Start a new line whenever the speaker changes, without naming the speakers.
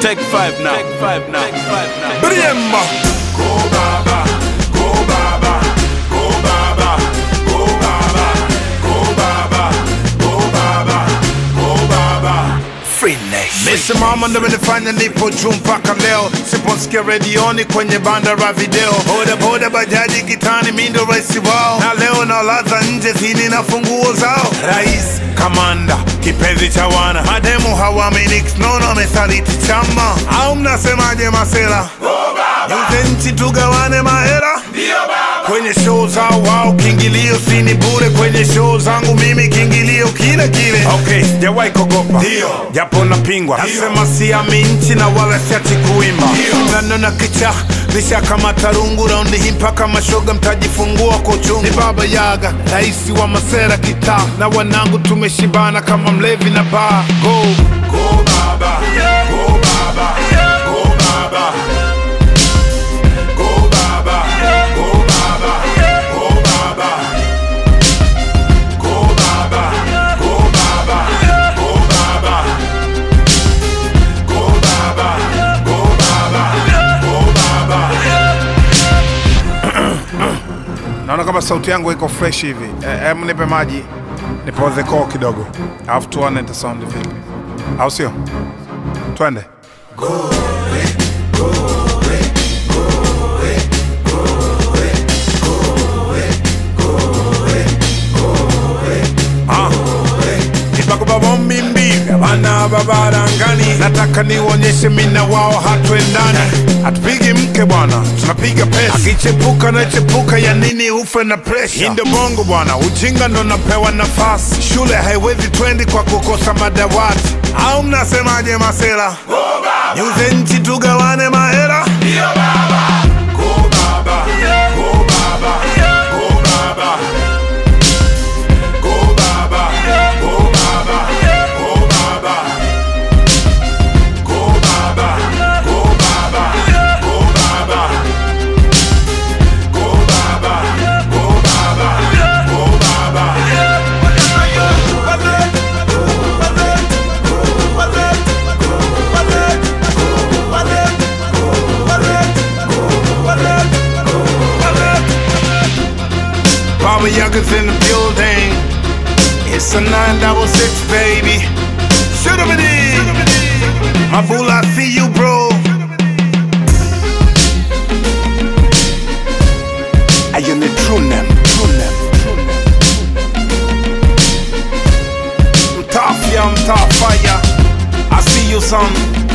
Take five now. Take five now. Take five now.
Bremba.
Go Baba, go Baba, go Baba, go Baba, go Baba, go Baba, go Baba.
Free Nation.
Nisimama ndo imenifanya nipo juu mpaka leo, siposikia redioni kwenye banda la video, boda boda bajaji kitani, mi ndo rais wao, na leo nalaza nje zini na funguo zao. Rais kamanda kipenzi cha wana mademu hawaaminiki, nono amesaliti chama, au mnasemaje masela? Yuze nchi tugawane mahera kwenye show zao wao, kiingilio sini bure. Kwenye show zangu mimi kiingilio kile kile. Okay, sijawahi kogopa
Ndio.
japo napingwa, nasema siami nchi na wala siachi kuimba. Nanona kicha nisha kama tarungu raundi hii mpaka mashoga mtajifungua kwa uchungu. Ni baba Yaga, raisi wa masera kitaa, na wanangu tumeshibana kama mlevi na baa. Go go baba, go baba, go baba. Go Baba, go Baba, go Baba. Go Baba, go Baba, go Baba. Go Baba, go Baba, go Baba. Naona kama sauti yangu iko fresh hivi. Eh, Em, nipe maji nipoze koo kidogo, alafu tuone ita sound vipi, au sio? Twende. ipakubabombimbi bana babarangani nataka nionyeshe mina wao hatwendani hatupigi mke bwana tunapiga pesa akichepuka nachepuka ya nini ufe na presha hii ndio bongo bwana ujinga ndo napewa nafasi shule haiwezi twendi kwa kukosa madawati au mnasemaje masela nyuze nchi tugawane mahera Go Baba, go Baba, go Baba. Go Baba, go Baba, go Baba. Go Baba, go Baba, go Baba. Go Baba, go Baba, go Baba. Baba Yaga's in the building. It's a 966, baby. Shoot him it in. My bull, I see you, bro.
I am the true name. True name.
I'm tough, yeah, I'm tough fire. I see you, son.